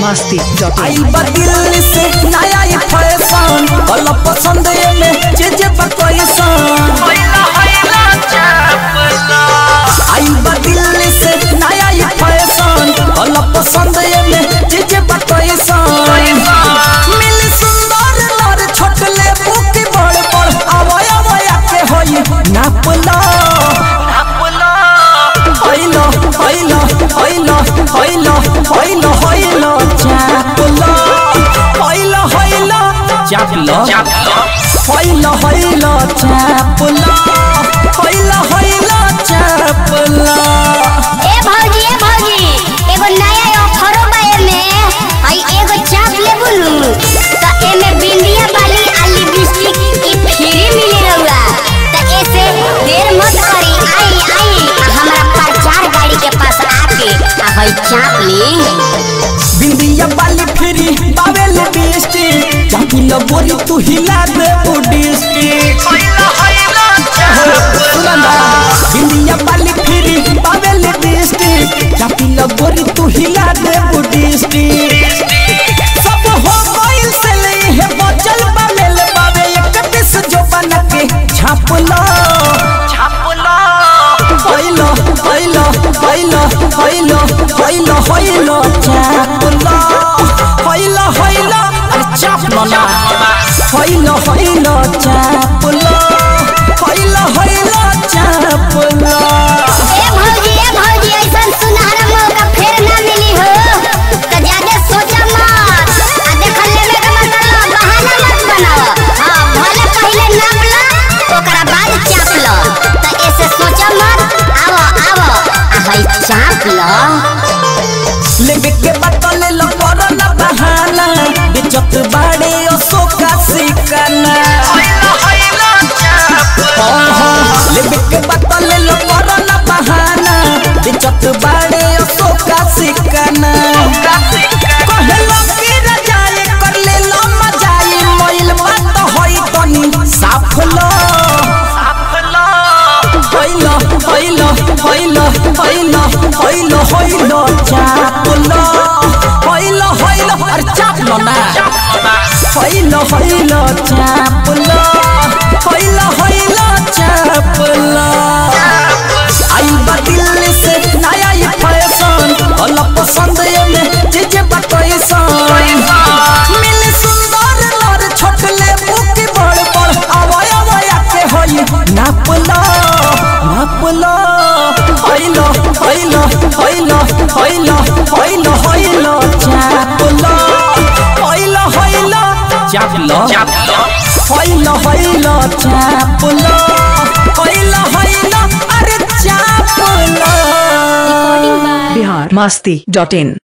Masti dot I बा दिल्ली से नया ये फैशन कल पसंद ये में जे जे बकैसन आई बा दिल्ली से नया ये फैशन कल पसंद ये में जे जे बकैसन मिली सुंदर लर छोट ले बुकी बड़ बड़ आवय आवय के होई नापला होइलो होइलो होइलो होइलो होइलो होइलो चापला होइलो होइलो चापला होइलो होइलो चापला होइलो होइलो चापला ए भौजी ए भौजी एगो नया ऑफरो बा एमे आई एगो चाप लेबू नु त एमे बिंदिया वाली आ लिपस्टिक ई फ्री मिली रहुआ त ऐसे देर मत करी आई आई हमरा प्रचार गाड़ी के पास आके आ हई चाप ली बिंदिया वाली फिरी बावेल बिस्टी चापी लो बोरी तू हिला दे उडिस्टी सुनंदा बिंदिया वाली फिरी बावेल बिस्टी चापी लो बोरी तू हिला दे उडिस्टी सब हो गइल से ले है बचल बावेल बावे एक पिस जो बन के छाप लो होइलो होइलो होइलो होइलो होइलो होइलो चापलो होइलो होइलो अरे चापलो ना होइलो होइलो चापलो होइलो होइलो चापलो ए भौजी ए भौजी ऐसन सुनहरा मौका फेर ना मिली हो त ज्यादा सोचा मत आ देख लेवे के मतलब बहाना मत बनाओ हां भले पहले नाप लो ओकरा बाद चाप लो त ऐसे सोचा मत आवो आवो आ हई चाप लो लेवे के बतल लो कोरोना बहाना बेचत बाड़े अशोका सिकना लेवे के बतल लो कोरोना बहाना बेचत बाड़े अशोका सिकना कहलो कि रजाए कर ले लो मजाई मोइल बात होई तनी साफ लो होइलो होइलो होइलो होइलो होइलो होइलो चापलो होइलो होइलो अरे चापलो ना होइलो होइलो चापलो होइलो होइलो चापलो आई बा दिल्ली से नया ये फैशन कल पसंद ये में जे जे बकैसन मिली सुंदर लर छोट ले बुकी बड़ बड़ आवय आवय के होई नापलो नापलो होइलो होइलो होइलो होइलो होइलो होइलो चापलो होइलो होइलो चापलो होइलो होइलो चापलो होइलो होइलो अरे चापलो बिहार मस्ती डॉट इन